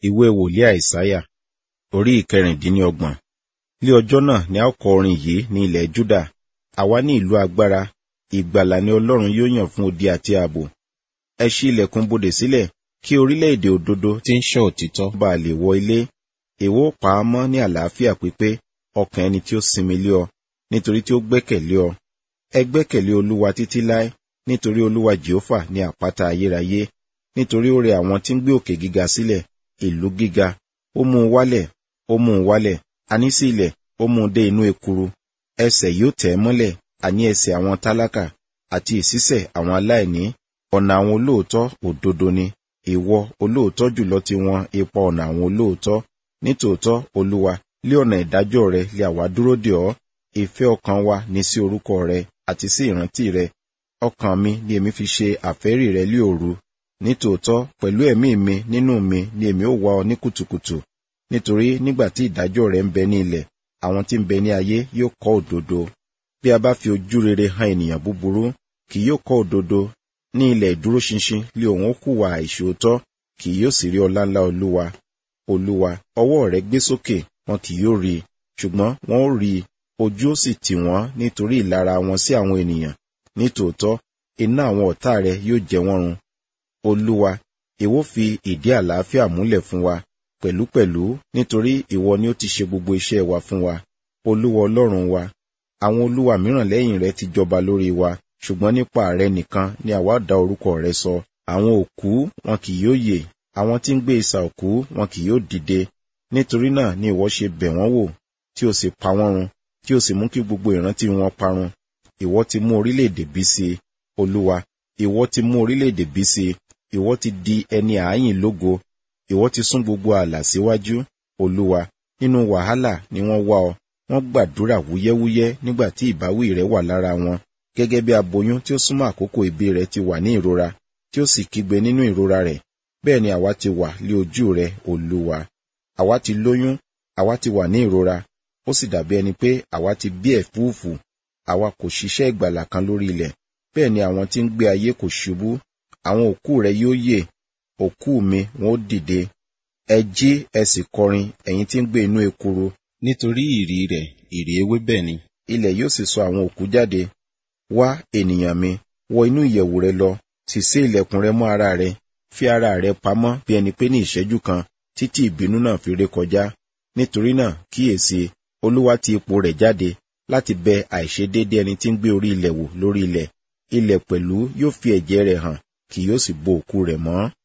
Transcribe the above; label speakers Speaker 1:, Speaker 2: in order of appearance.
Speaker 1: ìwé wòlíì àìsáyà orí ìkẹrìndínlọ́gbọ̀n ní ọjọ́ náà ni a ó kọ orin yìí ní ilẹ̀ júdà àwa ní ìlú agbára ìgbàlà ni ọlọ́run yóò yàn fún odi àti ààbò ẹ ṣí ilẹ̀kùn bodè sílẹ̀ kí orílẹ̀-èdè òdodo tí ń ṣọ́ òtítọ́ bá a lè wọ ilé èwo pa á mọ́ ní àlàáfíà pípé ọkàn ẹni tí ó sinmi lé ọ nítorí tí ó gbẹ́kẹ̀lé ọ ẹ gbẹ́kẹ̀lé olúwa títí láé nítorí olúwa jehova ní àpáta ayérayé nítorí ó rẹ àwọn tí ń gbé òkè gíga sílẹ̀ ìlú gíga ó mú un wálẹ̀ ó mú un wálẹ̀ àní sí ilẹ̀ ó mú un dé inú ekuru ẹsẹ̀ yóò tẹ̀ ẹ́ mọ́lẹ̀ àní ẹsẹ̀ àwọn tálákà àti ìṣísẹ̀ àwọn aláìní ọ̀nà àwọn olóòótọ́ òdodo ni ìwọ olóòótọ́ jùlọ ti wọn ipa ọ̀nà àwọn olóòótọ́ nítòótọ́ olúwa lé ọ̀nà ìdájọ́ rẹ lé àwa dúró dè ọ́ ìfẹ́ ọkàn wa ní sí orúkọ rẹ àti sí ìrántí rẹ ọkàn mi ni èmi fi ṣe àfẹ́rí rẹ lé òru nítòótọ́ pẹ̀lú ẹ̀mí mi nínú mi ni èmi ó wá ọ ní kùtùkùtù nítorí nígbà tí ìdájọ́ rẹ ń bẹ ní ilẹ̀ àwọn tí ń bẹ ní ayé yóò kọ́ òdodo bí a bá fi ojú rere han ènìyàn búburú kì yóò kọ́ òdodo ní ilẹ̀ ìdúróṣinṣin lé òun ó hùwà àìṣòótọ́ kì yóò sì rí ọlá ńlá olúwa olúwa ọwọ́ rẹ gbé sókè wọn kì yóò rí i ṣùgbọ́n wọn ó rí i ojú ó sì tì wọ́n nítorí ìlara wọn sí àwọn ènìyàn nítòótọ́ iná àwọn ọ̀tá rẹ yóò jẹ wọ́n run olúwa ìwọ fi ìdí àlàáfíà múlẹ̀ fún wa pẹ̀lúpẹ̀lú nítorí ìwọ ni ó ti ṣe gbogbo iṣẹ́ wa fún wa olúwa ọlọ́run wa àwọn olúwa mìíràn lẹ́yìn rẹ ti jọba lórí wa ṣùgbọ́n nípa rẹ nìkan ni àwa dá orúkọ rẹ sọ àwọn òkú wọn kì yóò yè àwọn tí ń gbé isà òkú wọn kì yóò dìde nítorí náà ni ìwọ ṣe bẹ̀ wọ́n wò tí o sì pa wọ́n run tí o sì mú kí gbogbo ìrántí wọn parun ìwọ ti mú orílẹ̀-èdè bí sí i olúwa ìwọ ti mú orílẹ̀-èdè bí sí i ìwọ ti di ẹni àáyìn lógo ìwọ ti sún gbogbo ààlà síwájú olúwa nínú wàhálà ni wọ́n wá ọ wọ́n gbàdúrà wúyẹ́wúyẹ́ nígbà tí ìbáwí rẹ wà lára wọn gẹ́gẹ́ bí aboyún tí ó súnmọ́ àkókò ìbí rẹ̀ ti wà ní ìrora tí ó sì kígbe nínú ìrora rẹ̀ bẹ́ẹ̀ ni àwa ti wà lé ojú rẹ̀ olúwa àwa ti lóyún àwa ti wà ní ìrora ó sì dàbí ẹni pé àwa ti bí ẹ̀fúùfù àwa kò ṣiṣẹ́ ìgbàlà kan lórí ilẹ̀ bẹ́ẹ̀ ni àwọn tí ń gbé ayé kò ṣubú àwọn òkú rẹ̀ yóò yè òkú mi wọn ó dìde ẹ jí ẹ sì kọrin ẹ̀yin tí ń gbé inú ekuru
Speaker 2: nítorí ìrì rẹ̀ ìrì ewébẹ̀ ni
Speaker 1: ilẹ̀ yóò sì sọ àwọn òkú jáde wá ènìyàn mi wọ inú ìyẹ̀wù rẹ lọ sì sé ilẹ̀kùn rẹ mọ́ ara rẹ fi ara rẹ pamọ́ bí ẹni pé ní ìṣẹ́jú kan títí ìbínú náà fi ré kọjá nítorí náà kíyèsí olúwa ti ipò rẹ̀ jáde láti bẹ àìṣedéédé ẹni tí ń gbé orí ilẹ̀ wò lórí ilẹ̀ ilẹ̀ pẹ̀lú yóò fi ẹ̀jẹ̀ rẹ̀ hàn kì yóò sì bo òkú rẹ̀ mọ́